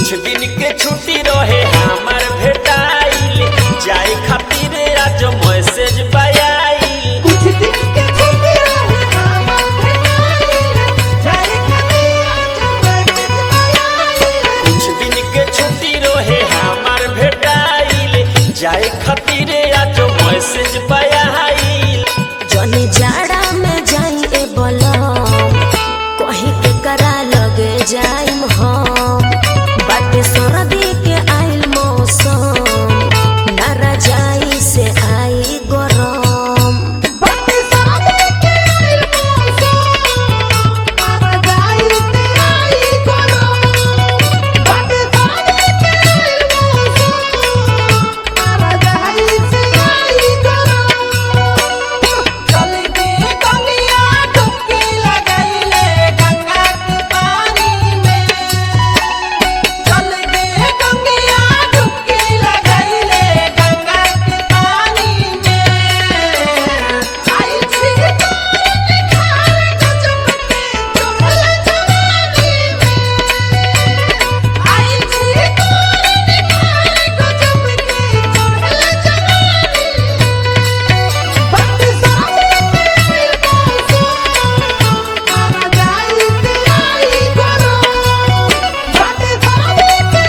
कुछ दिन के छुट्टी रहे हमार भेटाइल जाए खातिर आज मैसेज पायाइल कुछ दिन के छुट्टी रहे हमार भेटाइल जाए खातिर आज मैसेज आइल कुछ दिन के छुट्टी रहे हमार भेटाइल जाए खातिर आज मैसेज पायाइल जनी जाड़ा में जाई ए बलम कहीं के करा लगे जाइम हम बाटे सरदी के आइल मौसम नारा जाई से आई गरम बाटे सादे के आइल मौसम मारा जाई ते आई करो बाटे सादे के आइल मौसम मारा जाई से आई करो चल दे गंगिया डुबकी लगाइले गंगा के पानी में चल दे गंगिया डुबकी लगाइले गंगा के पानी में आई छी तोर निखार गजब के चढ़ल जवानी में आई छी तोर निखार गजब के चढ़ल जवानी में बात सादे के मौसम मारा जाई ते आई करो बात सादे के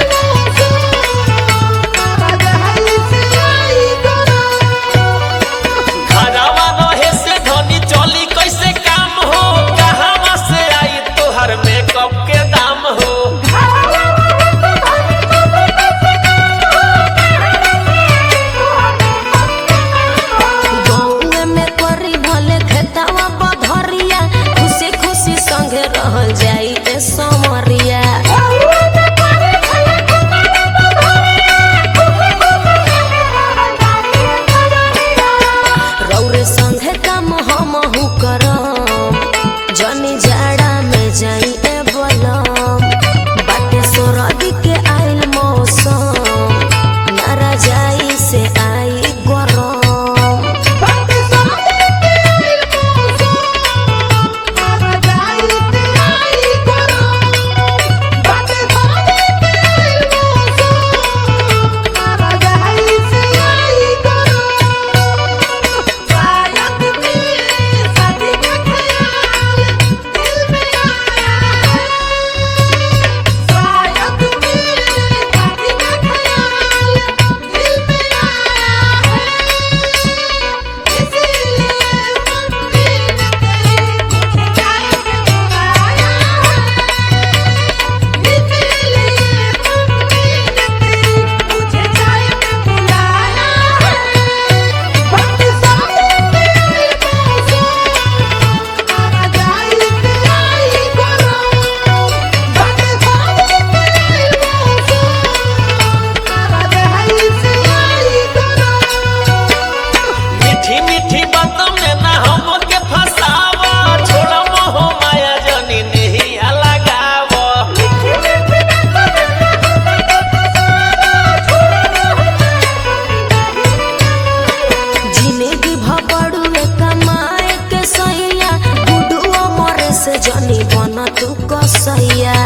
मौसम मारा जाई से आई करो घरवा रहे से धनी चली कैसे काम हो कहाँ से आई तोहर मेकअप के दाम हो गौए में करी भले खेतवा बधरिया खुशी खुशी संगे रहल जाई ए समरिया रौरे संगे काम हमहु करम जनी जाड़ा में जाई ए बलम बाटे सोरदी के आइल मौसम नारा जाई से आई गरम बात सादे के मौसम मारा जाई ते आई करो बात सादे के मौसम मारा जाई से आई करो शायद मेरे शादी का ख्याल दिल में आया है शायद मेरे शादी का ख्याल दिल में आया है इसीलिए मम्मी ने तेरी मुझे चाय पे बुलाया है इसीलिए मम्मी ने तेरी मुझे चाय पे बुलाया है बात सादे के मौसम मारा जाई ते आई करो बात सादे के मौसम मारा जाई से आई करो मीठी मीठी बातों में ना हमके फसावा छोड़ा मोह माया जनी नहीं लगावा जिंदगी भबड़ुए कमाए के सैया गुडुओ मरे से जनी बन तू कसैया